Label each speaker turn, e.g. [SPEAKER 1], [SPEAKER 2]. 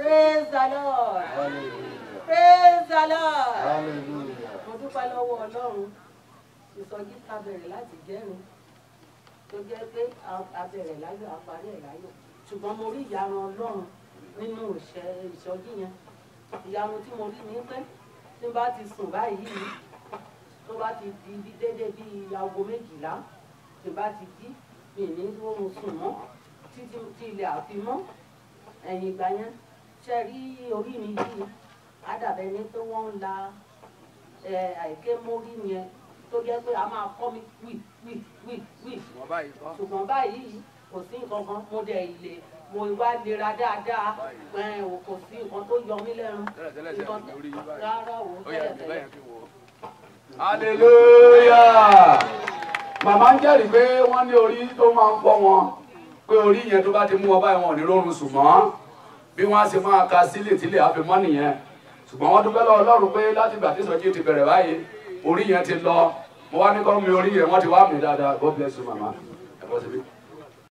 [SPEAKER 1] praise the lord praise the lord
[SPEAKER 2] Hallelujah.
[SPEAKER 1] mo dúpẹ́ lọ́wọ́ ọlọ́run ìsọjí ta bẹ̀rẹ̀ láti jẹ́rin tó jẹ́ pé a- a bẹ̀rẹ̀ láyọ̀ a parí ẹ̀ láyọ̀ ṣùgbọ́n mo rí ìyanu ọlọ́run nínú ìṣẹ́ ìsọjí yẹn ìyanu tí mo rí ni pé tí n bá ti sùn báyìí tó bá ti di bí déédéé bí aago méjìlá tí n bá ti jí mi ní oorun sùn mọ́ títí tí ilẹ̀ àfi mọ́ ẹ̀yìn ìgbà yẹn ṣe rí orí mi yìí á dàbẹ̀ ni pé wọ́n ń la ẹ, àìké mórí yẹn tó jẹ́ pé a máa kọ́ mi wì wì wì wì
[SPEAKER 3] Wọ́n báyìí kọ́.
[SPEAKER 1] ṣùgbọ́n báyìí kò sí nǹkan kan mo dẹ̀ ilé mo wá lera dáadáa ẹ, ò kò sí nǹkan tó yọ mí lẹ́nu
[SPEAKER 3] Tẹ́lẹ̀tẹ́lẹ̀ ṣe
[SPEAKER 1] nǹkan
[SPEAKER 3] àmì orí yín báyìí.
[SPEAKER 1] rárá o
[SPEAKER 3] Ó yẹ ẹ̀mí
[SPEAKER 1] tẹ́lẹ̀tẹ́lẹ̀
[SPEAKER 3] báyẹn kí n wò ó.
[SPEAKER 2] hallelujah màmá ń jẹ́rìí pé wọ́n ní orí tó máa ń fọ́ wọn pé orí yẹn tó bá ti mú wọn báyìí wọn ò ní rọrùn sùn mọ́ bí wọ́n á ṣe máa ka sílẹ̀ tílẹ̀ àfi mọ́ nìyẹn ṣùgbọ́n wọ́n dúpẹ́ lọ́wọ́ Ọlọ́run pé láti ìgbà tí ìsọjí ti bẹ̀rẹ̀ báyìí orí yẹn ti lọ mo wá ní kọ́ mi orí yẹn wọ́n ti wá mi dáadáa God bless you màmá ẹ bọ́ síbí.